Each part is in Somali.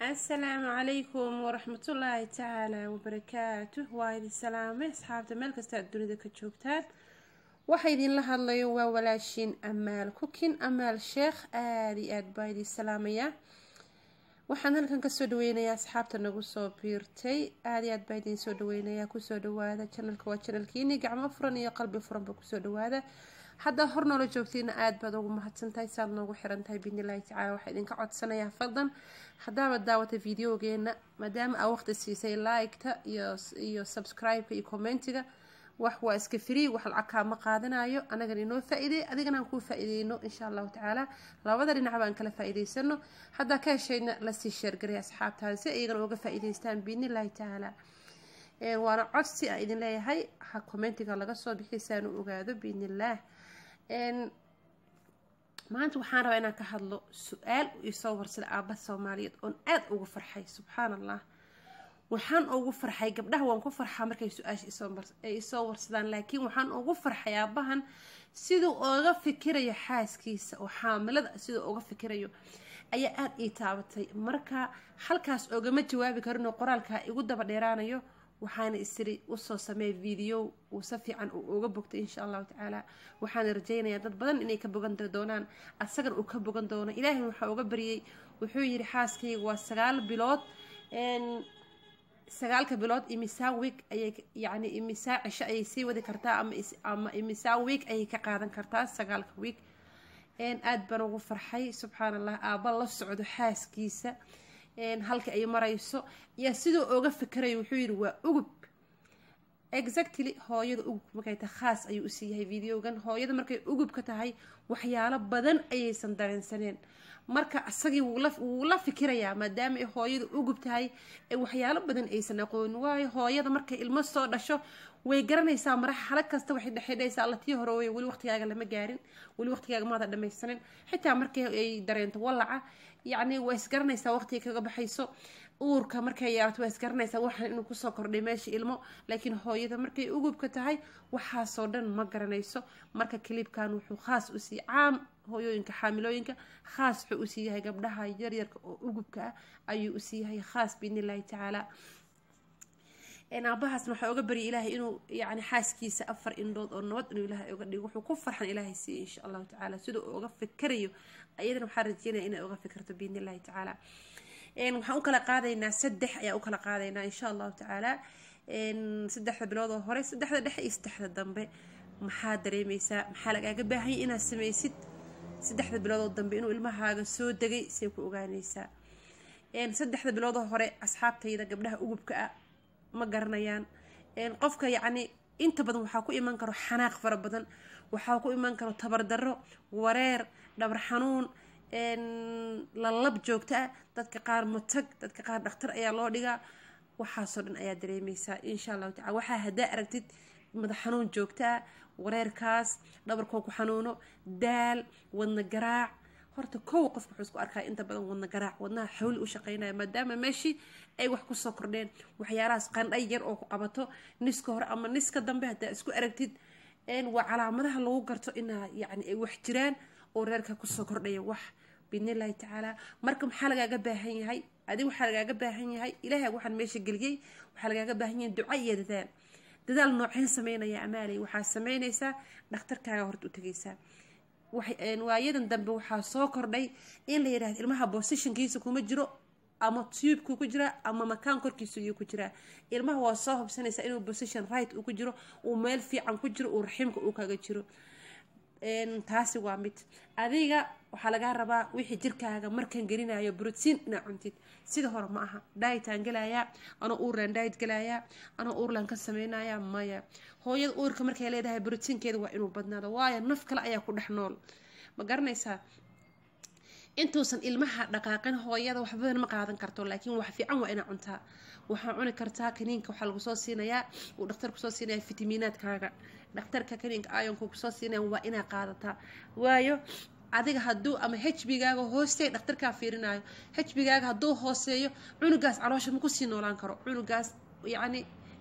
asalaamu calaykum waraxmatullaahi tacaala wabarakaatuh waa idin salaamay asxaabta meel kasta aad dunida ka joogtaan waxa idinla hadlayo waa walaashiin amaal kukin amaal sheekh aada iyo aad baa idin salaamayaa waxaan halkan kasoo dhaweynayaa asxaabta nagu soo biirtay aada iyo aad baa idin soo dhaweynayaa kusoo dhawaada janalka waa janalkiini gacmo furan iyo qalbi furanba kusoo dhawaada haddaa hor noola joogtiina aada baad ugu mahadsantahay saad noogu xirantahay biidnillahi tacala waxaa idinka codsanayaa fadlan haddaaba daawata videogeena maadaama aa waqti siisay like-ta iyo iyo subscribe-ka iyo commentiga wax waa iska free wax lacag kaama qaadanayo anagan inoo faa-iideey adigana aan kuu faa-iideyno insha allahu tacaala labada dhinac baan kala faa-iideysano haddaa ka heshayna lasii sheergaray asxaabtaada si iyagana uga faa-iideystaan biidnillahi tacaala waana codsi aan idin leeyahay ha commentiga laga soo bixi saan u ogaado biidnillaah maanta waxaan rabaa inaan ka hadlo su-aal isoo warsada aaba soomaaliyeed oon aada ugu farxay subxaan allah waxaan ugu farxay gabdhaha waan ku farxaa markay su-aasha ay isoo warsadaan laakiin waxaan ugu farxay aabahan siduu oga fikirayo xaaskiisa oo xaamilada siduu uga fikirayo ayaa aada ii taabatay marka halkaas ogama jawaabi karinoo qoraalkaa igu daba dheeraanayo waxaana isiri usoo sameey video uu si fiican uu uga bogtay insha allahu tacaala waxaana rajaynayaa dad badan inay ka bogan doonaan asagana uu ka bogan doono ilaahay waxaa uga baryay wuxuu yidhi xaaskayga waa sagaal bilood sagaalka bilood imisaa week ayay yacni imisaa cisho ayay sii wadi kartaa ama ama imisaa week ayay ka qaadan kartaa sagaalka week aada baan ugu farxay subxaan allah aaba la socdo xaaskiisa halka ay marayso yaa sidoo oga fikirayo wuxuu yidhi waa ugub exactly hooyada ugub markay tahay khaas ayuu usii yahay videogan hooyada markay ugub ka tahay waxyaalo badan ayaysan dareensaneen marka isagii wuu la fikirayaa maadaama ay hooyada ugub tahay ee waxyaalo badan aysan aqoonin waayo hooyada markay ilmo soo dhasho way garanaysaa maraxalo kasta waxay dhexidhaysaa allatii hore wey weli waqtigaaga lama gaarin weli waqtigaaga maada dhamaysanin xitaa markii ay dareento wallaca yacni waa isgaranaysaa waqtiga kaga baxayso uurka markay yeelato waa isgaranaysaa waxaan inuu kusoo kordhay meesha ilmo laakiin hooyada markay ugubka tahay waxaasoo dhan ma garanayso marka kaliibkan wuxuu khaas usii caam hooyooyinka xaamilooyinka khaas wuxuu usii yahay gabdhaha yaryarka oo ugubka ah ayuu usii yahay khaas biidnillahi tacaala aabahaasna waxaa oga baryay ilaahay inuu yani xaaskiisa afar indhood oo nabad inuu ilaahay oga dhigo wuxuu ku farxan ilaahay siiya insha allahu tacaala siduu uga fikirayo ayadana waxaa rajeynaya inay uga fikirto biidni illahi tacaala waxaan u kala qaadaynaa saddex ayaa u kala qaadaynaa insha allahu tacaala saddexda bilood oo hore saddexda dhexe iyo saddexda dambe maxaa dareemeysaa maxaa lagaaga baahanya inaad sameysid saddexda bilood oo dambe inuu ilmahaaga soo degay say ku ogaaneysaa saddexda bilood oo hore asxaabtayda gabdhaha ugubka ah ma garanayaan qofka yacni inta badan waxaa ku iman karo xanaaq fara badan waxaa ku iman karo tabardaro wareer dhabar xanuun lalab joogto ah dadka qaar matag dadka qaar dhakhtar ayaa loo dhigaa waxaasoo dhan ayaa dareemeysaa insha allahu tacala waxaa haddaa aragtid madax xanuun joogto ah wareerkaas dhabarkoo ku xanuuno daal wadna garaac horta kow qofka wuxuu isku arkaa inta badan wadna garaac wadnaha xawli u shaqeynaya maadaama meeshii ay wax kusoo kordheen waxyaalahaas qandhay yar oo ku qabato niska hore ama niska dambe haddaa isku aragtid waa calaamadaha lagu garto inaa yacni ay wax jiraan oo reerka kusoo kordhaya wax biidnillahi tacaala marka maxaa lagaaga baahan yahay adig waxaa lagaaga baahan yahay ilaahay waxaan meesha geliyey waxaa lagaaga baahan yahay duca iyo dadaal dadaal nooceen sameynaya amaaley waxaa sameynaysaa dhakhtarkaaga horta u tegaysaa waayadan dambe waxaa soo kordhay in la yidhahdo ilmaha bosishankiisa kuma jiro ama tubku ku jira ama makaan korkiisa iyuu ku jiraa ilmaha waa soo hubsanaysaa inuu position right uu ku jiro uu meel fiican ku jiro uu raxiimka uu kaga jiro taasi waa mid adiga waxaa lagaa rabaa wixii jirkaaga markan gelinayo brotiin inaa cuntid sida hore ma aha dietaan gelayaa anoo uurlan diet gelayaa anoo uurlan ka sameynaya maya hooyada uurka markay leedahay brotiinkeeda waa inuu badnaado waayo naf kale ayaa ku dhex nool ma garanaysaa intuusan ilmaha dhaqaaqin hooyada waxbadan ma qaadan karto laakiin wax fiican waa inaa cuntaa waxaa cuni kartaa kaniinka waxaa lagu soo siinayaa uu dhakhtar kusoo siinaya fitamiinaadkaaga dhakhtarka kaniinka ayonka kusoo siinaya waa inaa qaadataa waayo adiga hadduu ama hbigaaga hoosteey dhakhtarkaa fiirinayo hbigaaga hadduu hooseeyo cunugaas caloosha ma kusii noolaan karo cunugaas yacni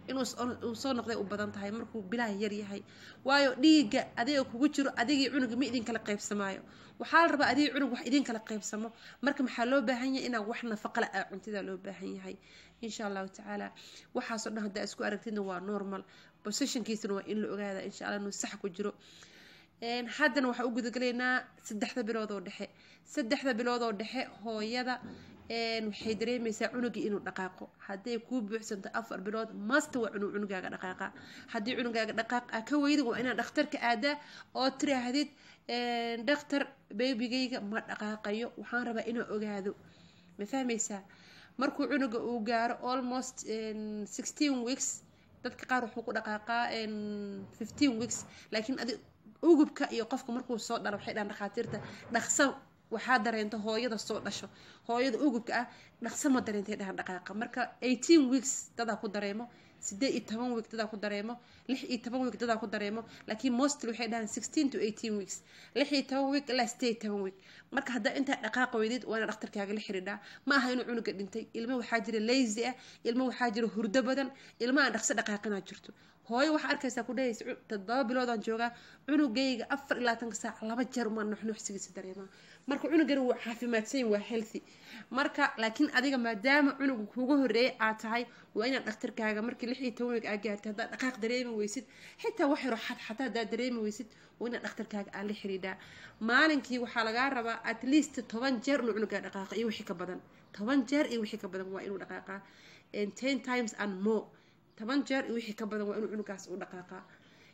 inuu soo noqday u badan tahay markuu bilaha yar yahay waayo dhiigga adiga kugu jiro adigii cunuga ma idin kala qaybsamaayo waxaa la rabaa adigii cunug wax idin kala qaybsamo marka maxaa loo baahan yahay inaa wax nafaqala ah cuntida loo baahan yahay insha allahu tacaala waxaasoo dhan haddaa isku aragtidna waa normal positionkiisana waa in la ogaada insha allah inuu sax ku jiro haddana waxaa u gudagalaynaa saddexda bilood oo dhexe saddexda bilood oo dhexe hooyada waxay dareemaysaa cunugii inuu dhaqaaqo hadday kuu buuxsanto afar bilood masta waa cunug cunugaaga dhaqaaqa haddii cunugaaga dhaqaaq aa ka weydid waa inaad dhakhtarka aadaa oo tiraahdid dhakhtar beebigayga ma dhaqaaqayo waxaan rabaa inaa ogaado ma fahmaysaa markuu cunuga uu gaaro almost sixteen weeks dadka qaar wuxuu ku dhaqaaqaa fifteen weeks laakiin adi ugubka iyo qofka markuu soo dhalo waxay dhahan dhakhaatiirta dhaqsa waxaa dareento hooyada soo dhasho hooyada ugubka ah dhaqso ma dareentay dhahan dhaqaaqa marka eighteen weeks dadaa ku dareemo sideed iyo toban week dadaa ku dareemo lix iyo toban week dadaa ku dareemo laakiin mostly waxay dhahaan sixteen to eighteen weeks lix iyo toban week ilaa sideed iyo toban week marka haddaa intaa dhaqaaqa weydid waa ina dhakhtarkaaga la xidhiidhaa ma aha inuu cunuga dhintay ilmo waxaa jira lazy ah ilmo waxaa jira hurdo badan ilmo aan dhaqso dhaqaaqinaa jirto hooyo waxaa arkaysaa ku dhahaysa toddoba biloodaan joogaa cunugayga afar iyo labaatanka saac laba jeer umaa nuxnuuxsigiisa dareemaa marka cunugani waa caafimaadsan waa healthy marka laakiin adiga maadaama cunuga kuuga horeeyay aad tahay waa inaad dhakhtarkaaga markii lix iyo toban weeg aa gaartay haddaad dhaqaaq dareemi weysid xitaa wax yaro xad xataa haddaad dareemi weysid waa inaad dhakhtarkaaga aa la xidhiidhaa maalinkii waxaa lagaa rabaa at least toban jeer inuu cunugaa dhaqaaqa iyo wixii ka badan toban jeer iyo wixii ka badan waa inuu dhaqaaqaa ten times and more toban jeer iyo wixii ka badan waa inuu cunugaas u dhaqaaqaa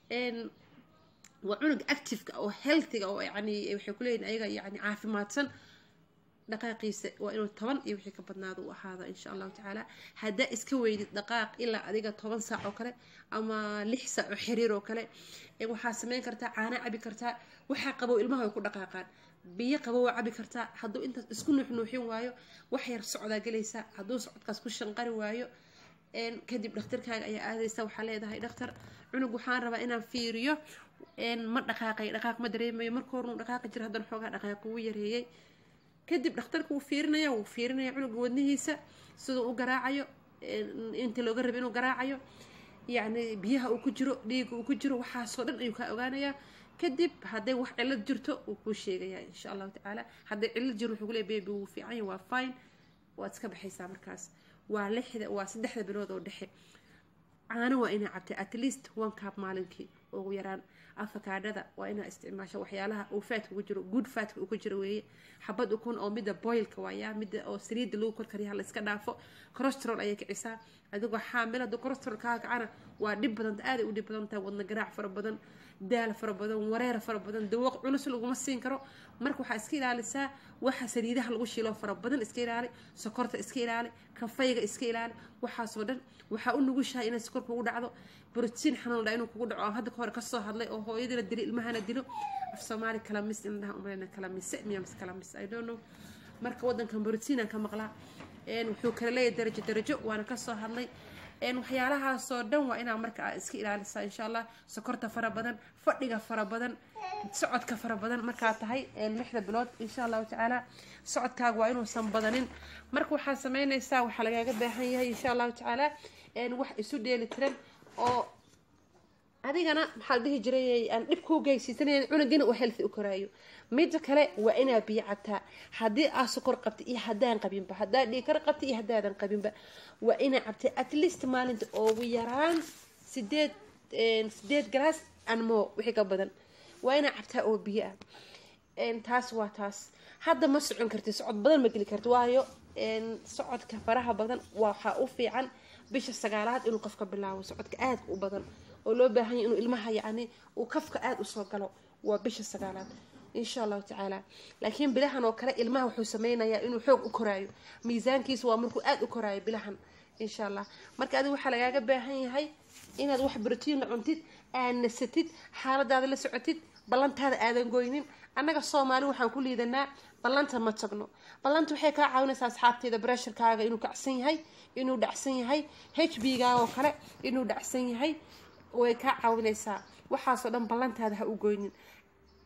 waa cunug activeka oo healthiga oo yani waxay kuleeyihin ayaga yani caafimaadsan dhaqaaqiisa waa inuu toban iyo wixii ka badnaada u ahaada insha allahu tacaala haddaa iska weydid dhaqaaq ilaa adiga toban saac oo kale ama lix saac oo xiriir oo kale waxaa sameyn kartaa caana cabi kartaa waxaa qabow ilmaha way ku dhaqaaqaan biyo qabow waa cabi kartaa hadduu intaas isku nuuxnuuxin waayo wax yar socdaa gelaysaa hadduu socodkaas ku shanqari waayo kadib dhakhtarkaaga ayaa aadaysa waxaa leedahay dhakhtar cunug waxaan rabaa inaan fiiriyo ma dhaqaaqay dhaqaaq ma dareemayo marka hore uu dhaqaaqi jira haddana xoogaa dhaqaaq wuu yareeyay kadib dhakhtarka wuu fiirinaya wuu fiirinaya cunuga wadnihiisa siduu u garaacayo inta looga raba inuu garaacayo yacni biyaha uu ku jiro dhiiga uu ku jiro waxaasoo dhan ayuu kaa ogaanayaa kadib hadday wax cilad jirto wuu kuu sheegayaa insha allahu tacaala hadday cilad jiro wuxuu kuleey baby wuu fiicanya waa fine waad iska baxaysaa markaas waa lixda waa saddexda bilood oo dhexe caano waa inaa cabtay at least one cup maalinkii ugu yaraan afakaadhada waa inaa isticmaasho waxyaalaha uu faatka ugu jiro good faatka uu ku jiro weeye xabad ukun oo midda boylka waaya midda oo saliidda lagu korkariya la iska dhaafo corostrol ayay kicisaa adigoo xaamil hadduu corostrol kaa kacana waa dhib badanta aaday u dhib badan tahay wadna garaac fara badan daal fara badan wareer fara badan dawaq culus laguma siin karo marka waxaa iska ilaalisaa waxa saliidaha lagu shiilo fara badan iska ilaali sokorta iska ilaali kafayga iska ilaali waxaasoo dhan waxaa u nugushahay inay sokor kugu dhacdo brotiin xanuun dha inuu kugu dhaco oo hadda kahore kasoo hadlay oo hooyadiina dilo ilmahana dilo af soomaali kala mis in dhaha umaleyna kala mise miya mise kala mis i don't know marka wadankan brotiinaan ka maqlaa wuxuu kala leeyahay darajo darajo waana kasoo hadlay waxyaalahaasoo dhan waa inaa marka aa iska ilaalisaa insha allah sokorta fara badan fadhiga fara badan socodka fara badan markaa tahay lixda bilood insha allahu tacaala socodkaaga waa inuusan badanin marka waxaa sameynaysaa waxaa lagaaga baahan yahay insha allahu tacaala wax isu dheeli tiran oo adigana maxaa la dhihi jiray aan dhib kuu geysiisanayn cunugina uu healthy u koraayo midda kale waa inaa biyo cabtaa haddii aa sokor qabta iyo haddaan qabinba haddaa dhiikar qabta iyo haddaadan qabinba waa inaa cabtay at least maalinta ugu yaraan sideed sideed galaas anmo wixii ka badan waa inaa cabtaa oo biyo ah taas waa taas hadda ma socon karti socod badan ma geli karti waayo socodka faraha badan waxaa u fiican bisha sagaalaad inuu qofka bilaabo socodka aadka u badan oo loo baahanya inuu ilmaha yacni uu kafka aada usoo galo waa bisha sagaalaad insha allahu tacaala laakiin bilahan oo kale ilmaha wuxuu sameynayaa inuu xoog u koraayo miisaankiisa waa markuu aada u koraayo bilahan insha allah marka adiga waxaa lagaaga baahan yahay inaad wax brotiinla cuntid aad nasatid xaaladaada la socotid ballantaada aadan goynin annaga soomaali waxaan ku liidanaa ballanta ma tagno ballanta waxay kaa caawinaysaa asxaabteeda bresharkaaga inuu kacsan yahay inuu dhacsan yahay h b gaaoo kale inuu dhacsan yahay way kaa caawinaysaa waxaasoo dhan ballantaada ha u goynin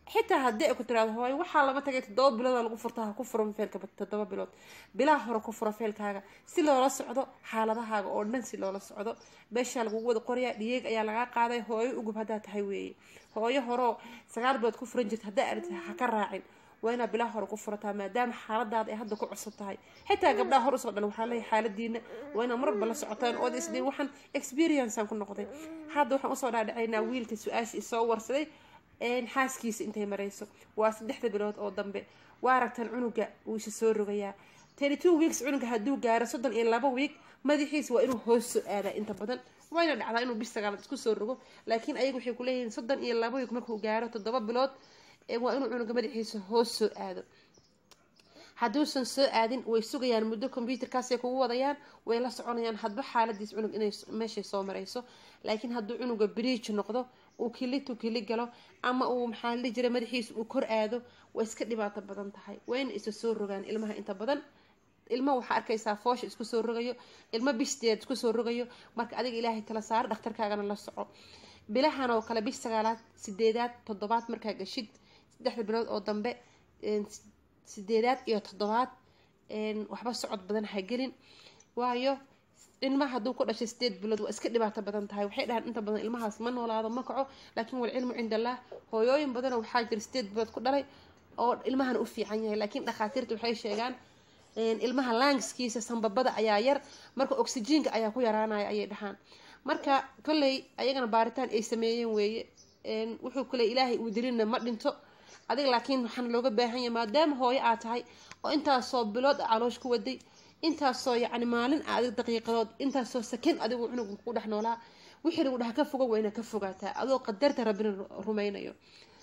xitaa haddii ay ku tiraado hooyo waxaa lama tagay toddoba bilooda lagu furta ha ku furo feelka toddoba bilood bilaha hore ku furo feelkaaga si loola socdo xaaladahaaga oo dhan si loola socdo beeshaa lagugu wada qorayaa dhiyeeg ayaa lagaa qaaday hooyo ugub haddaa tahay weeye hooyo horeo sagaal bilood ku furan jirta haddaa aragtid ha ka raacin waa inaad bilaha hore ku furataa maadaama xaaladaada ay hadda ku cusub tahay xitaa gabdhaha hor usoo dhan waxaa leeyahay xaaladiina waa inaad marba la socotaan ood isdhiin waxaan experiencean ku noqday hadda waxaan usoo dhaadhacaynaa wiilka su-aasha isoo warsaday xaaskiisa intay marayso waa saddexda bilood oo dambe waa aragtaan cunuga wuu isa soo rogayaa thirty two weeks cunuga hadduu gaaro soddon iyo laba week madaxiisa waa inuu hoos soo aadaa inta badan wayna dhacdaa inuu bis sagaalaad isku soo rogo laakiin ayaga waxay kuleeyihiin soddon iyo laba week markuu gaaro toddoba bilood waa inuu cunuga madaxiisa hoos soo aado hadduusan soo aadin way sugayaan muddo combyuterkaasay kugu wadayaan way la soconayaan hadba xaaladiis cunug inay meeshay soo marayso laakiin hadduu cunuga bridge noqdo uu kilitu kili galo ama uu maxaa la jira madaxiisa uu kor aado way iska dhibaato badan tahay wayna isa soo rogaan ilmaha inta badan ilmo waxaa arkaysaa foosha isku soo rogayo ilmo bisteed isku soo rogayo marka adiga ilaahay tala saaro dhakhtarkaagana la soco bilahan oo kale bish sagaalaad sideedaad toddobaad markaa gashid saddexda bilood oo dambe sideedaad iyo toddobaad waxba socod badan ha gelin waayo ilmaha hadduu ku dhashay sideed bilood waa iska dhibaato badan tahay waxay dhahaan inta badan ilmahaas ma noolaado ma kaco laakiin walcilmu cinda allah hooyooyin badanoo waxaa jira sideed bilood ku dhalay oo ilmahana u fiican yahay laakiin dhakhaatiirta waxay sheegaan ilmaha langskiisa sambabada ayaa yar marka oxyjiinka ayaa ku yaraanaya ayay dhahaan marka kolley ayagana baaritaan ay sameeyeen weeye wuxuu kule ilaahay uu dilina ma dhinto adiga laakiin waxaan looga baahan yahay maadaama hooyo aad tahay oo intaasoo bilood caloosh ku waday intaasoo yacni maalin adig daqiiqadood intaasoo sakin adigu cunuga ku dhex noolaa wixii lagu dhaha ka fogo waa inaad ka fogaataa adoo qadarta rabbina rumaynayo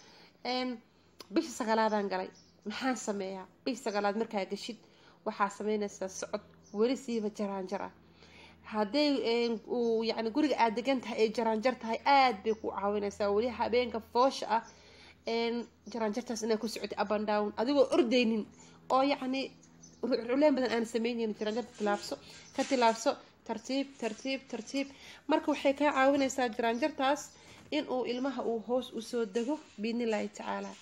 bisha sagaalaadaan galay maxaan sameeyaa bisha sagaalaad markaa gashid waxaa sameynaysaa socod weli siiba jaraanjar ah hadday uu yacni guriga aada degan tahay ay jaraanjar tahay aada bay ku caawinaysaa weli habeenka foosha ah jaraanjartaas inaa ku socotay upan down adigoo ordaynin oo yacni culeen badan aan sameynaynin jaraanjarta tilaabso ka tilaabso tartiib tartiib tartiib marka waxay kaa caawinaysaa jaraanjartaas in uu ilmaha uu hoos usoo dego biidnillaahi tacaala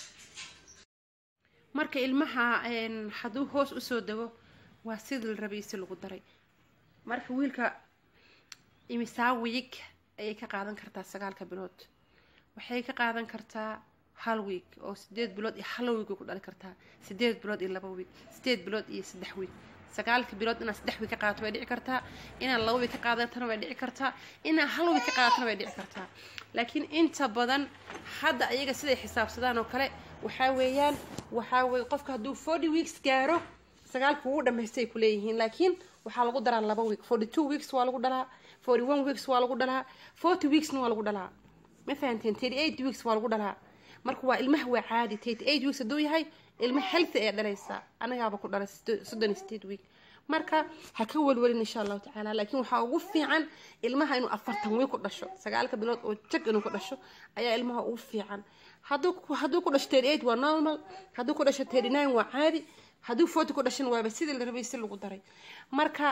marka ilmaha hadduu hoos usoo dego waa sidii la rabay si lagu daray marka wiilka imisaa wiig ayay ka qaadan kartaa sagaalka bilood waxay ka qaadan kartaa hal wiig oo sideed bilood iyo hal wiig way ku dhali kartaa sideed bilood iyo laba wiig sideed bilood iyo saddex wiig sagaalka bilood inaad saddex wiig ka qaadato way dhici kartaa inaad laba wiig ka qaadatana way dhici kartaa inaad hal wiig ka qaadatana way dhici kartaa laakiin inta badan hadda ayaga siday xisaabsadaan oo kale waxaa weeyaan waxaa weye qofka hadduu forty weeks gaaro sagaalka wuu dhamaystay ku leeyihiin laakiin waxaa lagu daraa laba week forty two weeks waa lagu dhalaa forty one weeks waa lagu dhalaa forty weeksna waa lagu dhalaa ma fahanteen thirty eight weeks waa lagu dhalaa marka waa ilmaha waa caadi thirty eight weeks hadduu yahay ilma healthy ayaa dhalaysaa anagaaba ku dhalay soddon iyo sideed week marka ha ka welwelin insha allahu tacaala laakiin waxaa ugu fiican ilmaha inuu afartan wiig ku dhasho sagaalka bilood oo jag inuu ku dhasho ayaa ilmaha ugu fiican hadduu hadduu ku dhasho thirty eight waa normal hadduu ku dhasho thirty nine waa caadi hadduu forty ku dhashan waaba sidii la rabay si lagu daray marka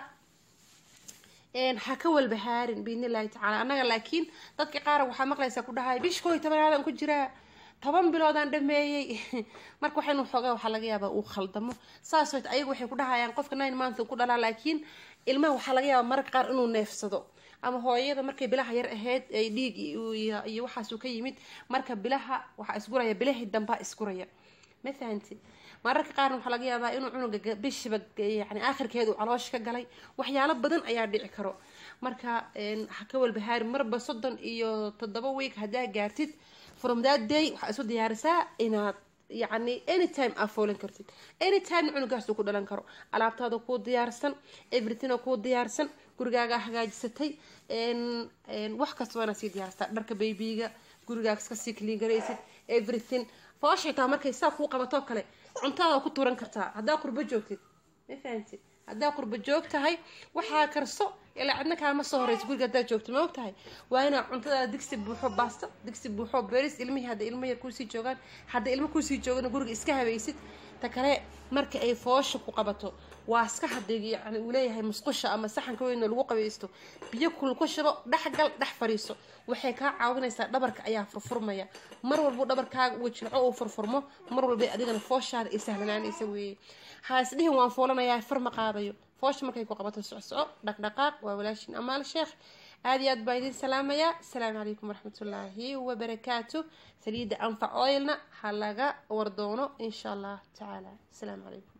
ha ka walbahaarin biidnillahi tacaala annaga laakiin dadka qaar waxaa maqlaysaa ku dhahaya bish koo iyo tobanaadaan ku jiraa toban biloodaan dhameeyey marka waxaynu xoogaa waxaa laga yaabaa uu khaldamo saas wayt ayagu waxay ku dhahayaan qofka nine month ku dhalaa laakiin ilmaha waxaa laga yaabaa mararka qaar inuu neefsado ama hooyada markay bilaha yar ahayd ay dhiig iyo waxaasuu ka yimid marka bilaha waxaa isguraya bilahii dambaa isguraya ma fahanti mararka qaarna waxaa laga yaabaa inuu cunuga bishiba yani aakhirkeedu caloosh ka galay waxyaalo badan ayaa dhici karo marka ha ka walbahaari marba soddon iyo toddoba week haddaa gaartid from that day waxaa isu diyaarisaa inaad yacni anytime aa foolan kartid anytime cunugaasuu ku dhalan karo alaabtaada kuu diyaarsan everything oo kuu diyaarsan gurigaaga hagaajisatay wax kasta waana sii diyaarsataa dharka baybiga gurigaaga kasii kliingaraysid everything fooshitaa markay saa kuu qabatoo kale cuntaada ku turan kartaa haddaa qurbo joogtid ma fahamtid haddaa qurbo joog tahay waxaa karso ilaa cidna kaama soo horeysa guriga haddaa joogto ma og tahay waa inaa cuntada digsi buuxo baasta digsi buuxo beris ilmihii hadda ilmo yar kuusii joogaan hadda ilmo kuusii joogana guriga iska habaysid ta kale marka ay foosha ku qabato waa iska hadig yani uu leeyahay musqusha ama saxanka weyn oo lagu qabaysto biyo kul ku shubo dhexgal dhex fariiso waxay kaa caawinaysaa dhabarka ayaa furfurmaya mar walbo dhabarkaaga uu jilco uu furfurmo mar walba adigana fooshaada ay sahlanaanaysa weeye ha isdhihin waan foolanayaa far ma qaadayo foosha markay ku qabato socsoco dhaqdhaqaaq waa walaashin amaal sheekh aad iyo aad baa idin salaamayaa asalaamu calaykum waraxmatullaahi wabarakaatu saliidda anfac oilna ha laga wardoono insha allah tacaala asalaamu calaykum